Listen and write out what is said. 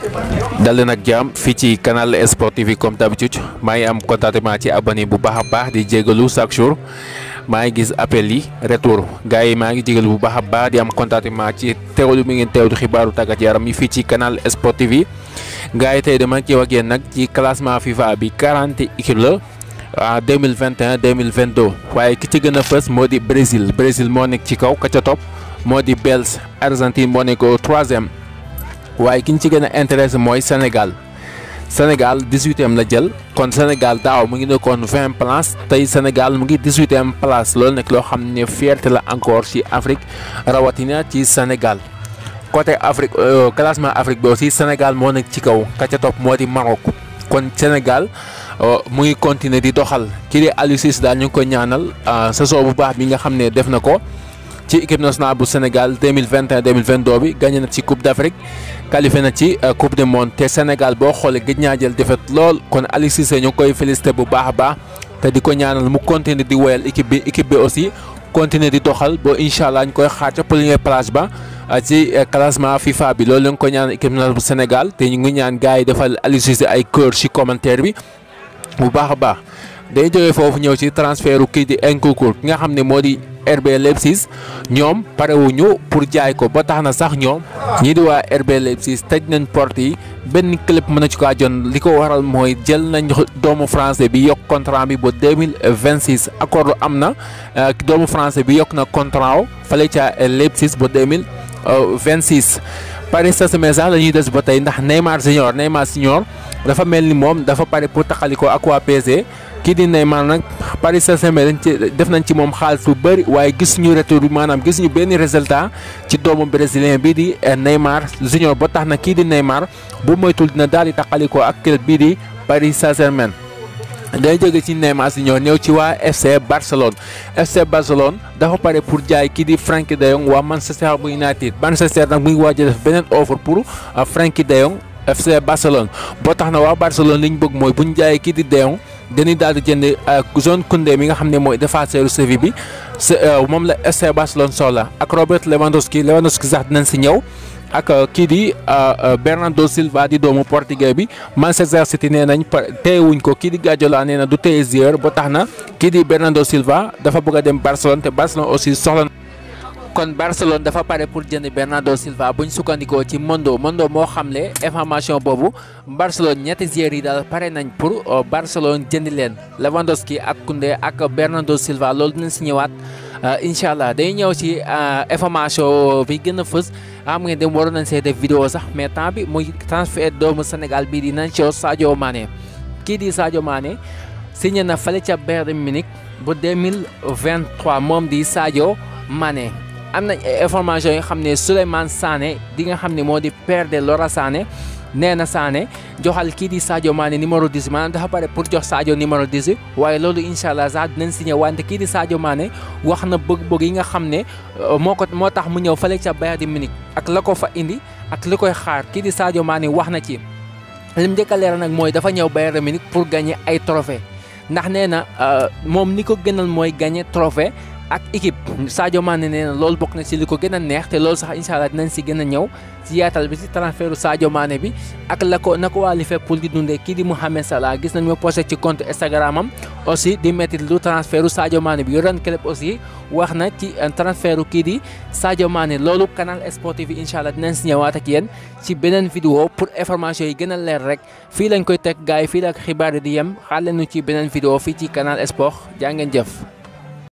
dal leen ak jàmm fii ci canal sportif yi comme d'habitude maa ngi am contentement ci abonné bu baax a baax di jégalu chaque jour maa ngi gis appel yi retour gars yi maa ngi jégalu bu baax a baax di am contentement ci teewlu mi ngeen teewlu xibaaru tàggat yaram yi fii ci canal sportif yi gars yi tey dama ci wax yéen nag ci classement FIFA bi 40 équipe la en 2021 2022 waaye ki ci gën a fës moo di Brésil Brésil moo nekk ci kaw ka ca topp moo di Belge Argentine moo nekk au troisième waaye ki ñu ci gën a intéressé mooy Sénégal Sénégal 18e la jël kon Sénégal daaw mu ngi nekkoon 20 places tey Sénégal mu ngi 18e place loolu nekk loo xam ne fierté la encore ci Afrique rawatina ci Sénégal côté Afrique classement Afrique bi aussi Sénégal moo nekk ci kaw ka ca topp moo di Maroc kon Sénégal mu ngi continuer di doxal kii di Aliou Cissé daal ñu ngi ko ñaanal saison bu baax bi nga xam ne def na ko. ci équipe nationale bu Sénégal 2021 2022 bi gagné na ci coupe d'Afrique qualifié na ci coupe du monde te Sénégal boo xoolee gëj naa jël défaite lool kon Aliou Cissé ñu ngi koy félicité bu baax a baax te di ko ñaanal mu continuer di woyal équipe bi équipe bi aussi continuer di doxal ba incha allah ñu koy xaar ca première place ba ci classement FIFA bi loolu la ñu ko ñaanal équipe nationale bu Sénégal te ñu ngi ñaan gars yi defal Aliou Cissé ay cœur ci commentaire bi bu baax a baax day jógee foofu ñëw ci transfert kii di Nkunku ki nga xam ne moo di. RB Leipzig ñoom parewuñu pour jaay ko ba tax na sax ñoom ñii di waa RB Leipzig tëj nañ porte yi benn club mën na ci kaa jon li ko waral mooy jël nañ doomu français bi yokk contrat bi ba 2026 accord am na doomu français bi yokk na contrat fale ca Leipzig ba 2026 Paris Saint-Germain sax la ñuy des ba tey ndax Neymar Junior Neymar Junior dafa mel ni moom dafa pare pour taxaliko ak waa PSG kii di Neymar nag Paris Saint-Germain dañ ci def nañ ci moom xaalis bu bëri waaye gis ñu retour bi maanaam gis ñu benn résultat ci doomu brésilien bii di Neymar Junior ba tax na kii di Neymar bu moytul dina daal di taxalikoo ak club bii di Paris Saint-Germain day jóge ci Neymar Junior ñëw ci waa FC Barcelone FC Barcelone dafa pare pour jaay kii di Frenkie de Jong waa Manchester United Manchester nag mu ngi waaj a def beneen offre pour Frenkie de Jong FC Barcelone boo tax na waa Barcelone li ñu bëgg mooy bu ñu jaayee kii di de Jong dañuy daal di jënd zone Koundé mi nga xam ne mooy défenseur Séville bi moom la FC Barcelone soxla ak Robert Lewandowski Lewandowski sax dinañ si ñëw ak kii di Bernardo Silva di doomu portugais bi Manchester City nee nañ téyewuñ ko kii di Guardiola nee na du téye joueur ba tax na kii di Bernardo Silva dafa bëgg a dem Barcelone te Barcelone aussi soxla kon Barcelone dafa pare pour jënd Bernardo Silva bu ñu sukkandikoo ci Mondo Mondo moo xamle information boobu Barcelone ñetti joueurs yi daal pare nañ pour Barcelone jënd leen Lewandowski ak Koundé ak Bernardo Silva loolu dinañ si ñëwaat incha allah day ñëw ci information bi gën a fës xam ngeen dem waroon nañ see def vidéo sax mais temps bi muy transfert doomu Sénégal bii di Nacho Sadio Mané kii di Sadio Mané signé na fale ca Bayern Munich ba 2023 moom di Sadio Mané. am nañ information yi nga xam ne Souleymane Sané di nga xam ne moo di père de Lora Sané nee na Sané joxal kii di Sadio Mané numéro 10 maanaam dafa pare pour jox Sadio numéro 10 waaye loolu incha allah sax dinañ signé wante kii di Sadio Mané wax na bëgg-bëgg yi nga xam ne moo ko moo tax mu ñëw fële ca Bayern Munich ak la ko fa indi ak li koy xaar kii di Sadio Mané wax na ci lim njëkk a leeral nag mooy dafa ñëw Bayern Munich pour gagner ay trophée ndax nee na moom ni ko gënal mooy gagner trophée ak équipe Sadio Mané nee na loolu bokk na ci li ko gën a neex te loolu sax incha allah dinañ si gën a ñëw ci yaatal bi ci transfertu Sadio Mané bi ak la ko na ko waa Liverpool di dundee kii di Mohamed Salah gis nañ ma posté ci compte Instagram am aussi di métti lu transfertu Sadio Mané bi yoroon club aussi wax na ci transfertu kii di Sadio Mané loolu canal sportif yi incha allah dinañ si ñëwaat ak yéen ci beneen vidéo pour information yi gën a leer rek fii lañ koy teg gars yi fii la ak xibaar yi di yem xaar leen ci beneen vidéo fii ci canal sport jaa ngeen jëf.